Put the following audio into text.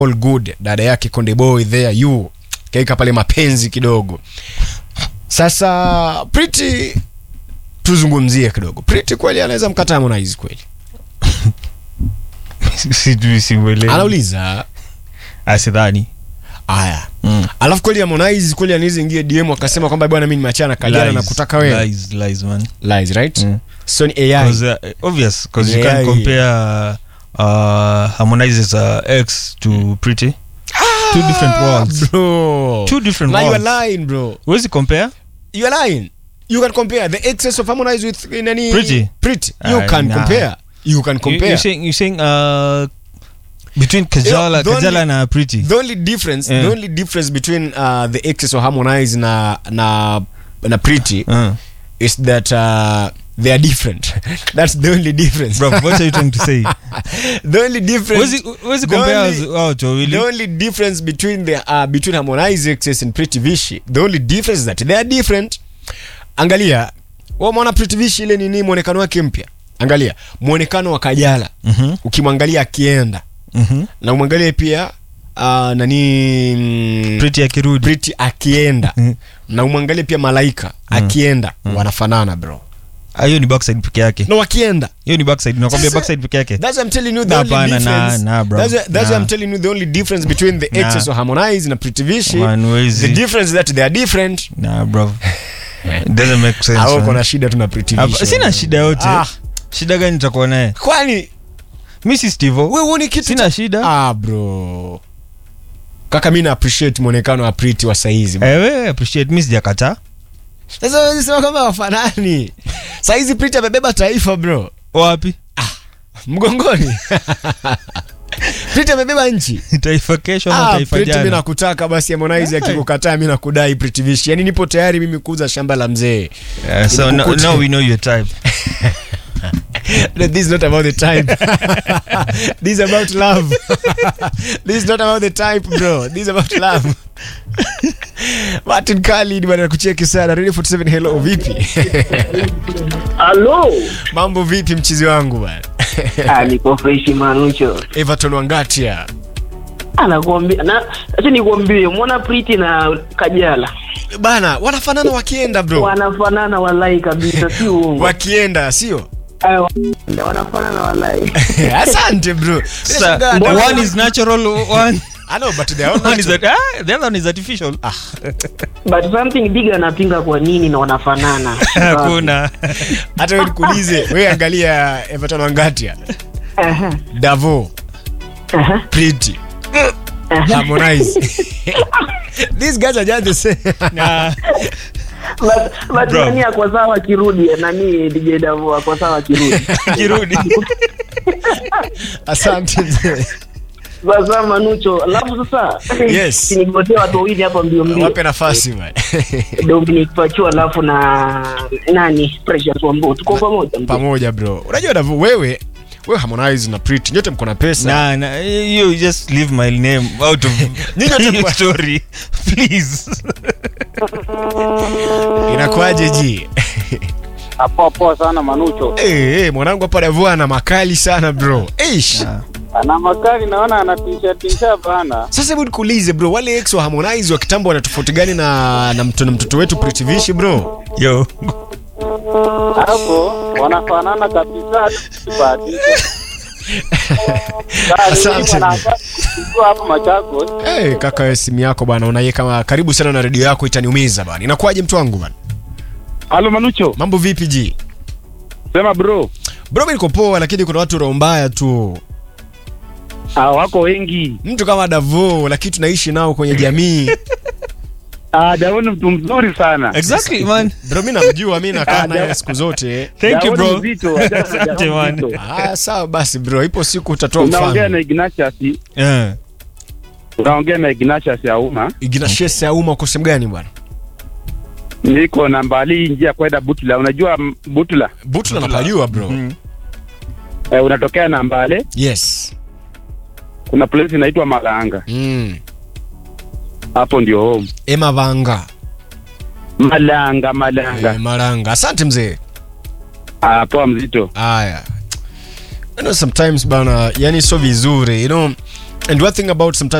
all good dada yake Konde Boy there you kaika pale mapenzi kidogo. Sasa Pretty tuzungumzie kidogo. Pretty kweli anaweza mkataa Harmonize kweli? sijui siuelewi Anauliza asidhani Aya. Mm. Alafu kweli Harmonize kweli anaweza ingia DM akasema kwamba bwana mimi nimeachana na Kajala na kutaka wewe. lies, lies, man. Lies, right? Mm. So ni AI. 'Cause, uh, obvious because you Yeah, can't yeah. compare uh, Harmonize's uh, ex to Pretty. Two different worlds. Bro. Two different Now you worlds. are lying, bro. Huwezi compare? You are lying. You can compare the excess of Harmonize with uh, nani? Pretty. Pretty. You Ah, can nah. compare. You can You, compare. you're saying, you're saying uh, between Kajala, the only- Kajala na Pretty. the only difference Yeah. the only difference between uh, the excess of Harmonize na na na Pretty Uh. is that uh, they are different. That's the only difference. Bro, what are you trying to say? the only difference. Huwezi huwezi the compare only- wao watu wawili. The only difference between the uh, between Harmonize excess and Pretty Vishi, the only difference is that they are different. Angalia, wewe umeona Pretty Vishi ile nini muonekano wake mpya. Angalia, muonekano wa Kajala. Mhm, Ukimwangalia akienda mhm. na umwangalie pia uh, nani mm, Pretty akirudi. Pretty akienda Mhm. na umwangalie pia Malaika akienda wanafanana bro. Ah, hiyo ni backside peke yake. No wakienda. Hiyo ni backside. Nakwambia Sasa- backside peke yake. That's why I'm telling you the Nah, only bana, difference. nah, nah, bro. That's why, that's why Nah. I'm telling you the only difference between the Nah. excess of Harmonize na Pretty Vishi. Man, The huwezi. difference is that they are different. Nah, bro. It doesn't make sense. Au man. kuna shida tuna Pretty Hapa- Vishi. Sina shida yote. Ah, Shida gani nitakuwa naye? kwani Mi si Steve. wewe uone kitu Sina shida. Ah bro. Kaka mimi na appreciate muonekano wa Pretty wa saizi. Eh, wewe appreciate mi sijakataa. Sasa wewe sema kama wafanani. Saizi Pretty amebeba taifa bro. Wapi? Mgongoni. Pretty amebeba nchi. Taifa kesho ama Ah, taifa Pretty mimi jana. nakutaka basi Harmonize Yeah. akikukataa mimi nakudai Pretty Vishi. Yaani nipo tayari mimi kuuza shamba la mzee. Yeah, so no, Nikukute. now we know your type. No, this is not about the type. this is about love. this is not about the type, bro. This is about love. Martin Khalid bwana kucheki sana. Radio 47 hello vipi? Halo. Mambo vipi mchizi wangu bwana? Ah, niko fresh manucho. Everton Wangatia. Anakuambia na acha nikwambie mwana Pretty na Kajala Bana, wanafanana wakienda bro. wanafanana walai kabisa, si uongo. Wakienda, sio? Ah, wa- wanafanana walai. Asante bro. Sasa, Ninashangaa, one is natural, one, I know but they are all one is natural. ah, the other one is artificial. But something big anapinga kwa nini na wanafanana. Hakuna. Hata wewe nikuulize, wewe angalia Everton Wangatia. Aha. Davo, Aha. Pretty, Harmonize. These guys are just the same. Nah. But but Bro. nani ako sawa akirudi nani DJ Davo ako sawa akirudi. Kirudi. Asante mzee. Sasa Manucho, alafu sasa Yes. nigotea watu wawili hapa mbio mbio. Wape nafasi bwana. Dominic Pachu alafu na nani Precious Wambo tuko pamoja mzee. Pamoja bro. Unajua Davo wewe wewe Harmonize na Pretty nyote mko na pesa. Nah, nah, you just leave my name out of Nyinyi wote your mko- story, please. Inakuaje ji? Poa poa sana Manucho. Eh, eh, mwanangu hapa Davo ana makali sana bro. Eish. Ana makali naona anatisha tisha bana. Sasa hebu nikuulize bro, wale ex wa Harmonize wa kitambo wana tofauti gani na na mtoto, na mtoto wetu Pretty Vishi bro? Yo. Hapo wanafanana kabisa bahati. Asante. Hapo Machakos. Eh, kaka wewe simu yako bwana unaye kama karibu sana na redio yako itaniumiza bwana. Inakuwaje mtu wangu bwana? Halo Manucho. Mambo vipi ji? Sema bro. Bro mimi niko poa lakini kuna watu roho mbaya tu. Ah, wako wengi. Mtu kama Davo lakini tunaishi nao kwenye jamii. Ah, Daoni mtu mzuri sana. Exactly, man. Bro mimi namjua mimi nakaa naye siku zote. Thank you, Daoni bro. mzito, Asante, Daoni man. mzito. Ah, sawa basi bro, ipo siku utatoa Unaongea na mfano. Ignatius, Yeah. unaongea na Ignatius ya umma. Ignatius ya umma uko sehemu gani bwana? Niko na mbali njia kwenda Butula. Unajua m- Butula? Butula napajua bro. Mm. Eh, unatokea na Mbale, Yes. kuna place inaitwa Malanga. Mm. Hapo ndio home. Emma Vanga. Malanga, Malanga. Eh, Maranga. Asante mzee. Ah, poa mzito. Aya. You know sometimes bana, yani sio vizuri, you know and one thing about sometimes